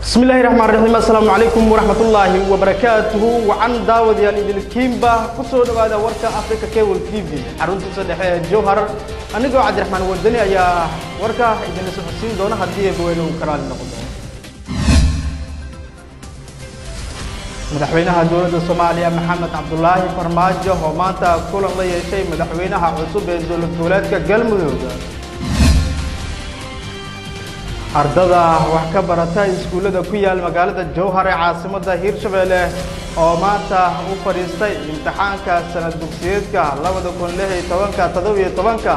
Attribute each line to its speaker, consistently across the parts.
Speaker 1: بسم الله الرحمن الرحيم السلام عليكم ورحمة الله وبركاته وعن داود يا ليدل كيمبا كسر هذا وركا أفريقيا كيبل تي في حرونت صدق جوهر أنا جو عبد الرحمن ودني يا وركا إذا نسوي حسين دونا هديه بوينه كرال نقطة madaxweynaha dowladda soomaaliya maxamed cabdulaahi farmaajo oo maanta kulan la yeeshay madaxweynaha cusub ee dowlad goboleedka galmudug ardada wax ka barata iskuullada ku yaal magaalada jowhar ee caasimadda hiirshabeelle oo maanta u fadhiistay imtixaanka sanad dugsiyeedka labada kun lix iyo tobanka toddobiyo tobanka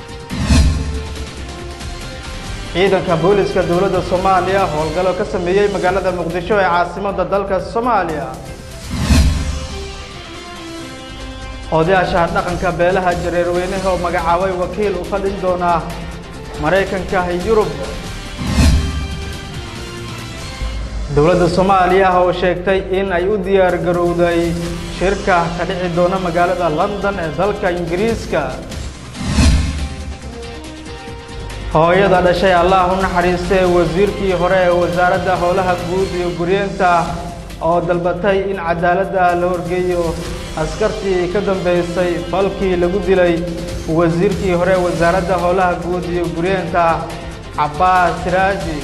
Speaker 1: ciidanka booliska dowladda soomaaliya howlgallo ka sameeyey magaalada muqdisho ee caasimadda dalka soomaaliya odayaasha dhaqanka beelaha jareerweynaha oo magacaabay wakiil u fadhin doona maraykanka yurub dowladda soomaaliya oo sheegtay in ay u diyaar garowday shirka ka dhici doona magaalada london ee dalka ingiriiska hooyada dhashay allah u naxariistay wasiirkii hore ee wasaaradda howlaha guud iyo guryeenta oo dalbatay in cadaaladda la horgeeyo askartii ka dambeysay falkii lagu dilay wasiirkii hore ee wasaaradda howlaha guud iyo guryeenta cabbaas siraaji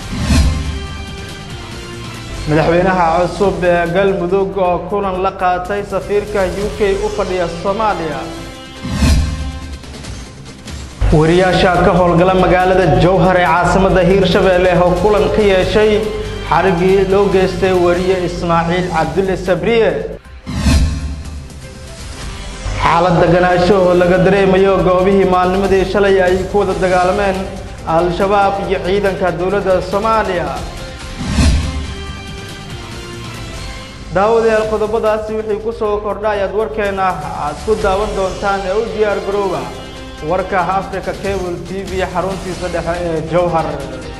Speaker 1: madaxweynaha cusub ee galmudug oo kulan la qaatay safiirka u k u fadhiya soomaaliya wariyaasha ka howlgala magaalada jowhar ee caasimadda hiirshabeelle oo kulan ka yeeshay xariggii loo geystay wariye ismaaciil cabdulle sabriye xaalad deganaansho oo laga dareemayo goobihii maalnimadii shalay ay ku wada dagaalameen al-shabaab iyo ciidanka dowladda soomaaliya daawadayaal qodobadaasi wixii ku soo kordha ayaad warkeena aad ku daawan doontaan ee u diyaar garooba warka africa cable t v xaruntiisa dhexe ee jowhar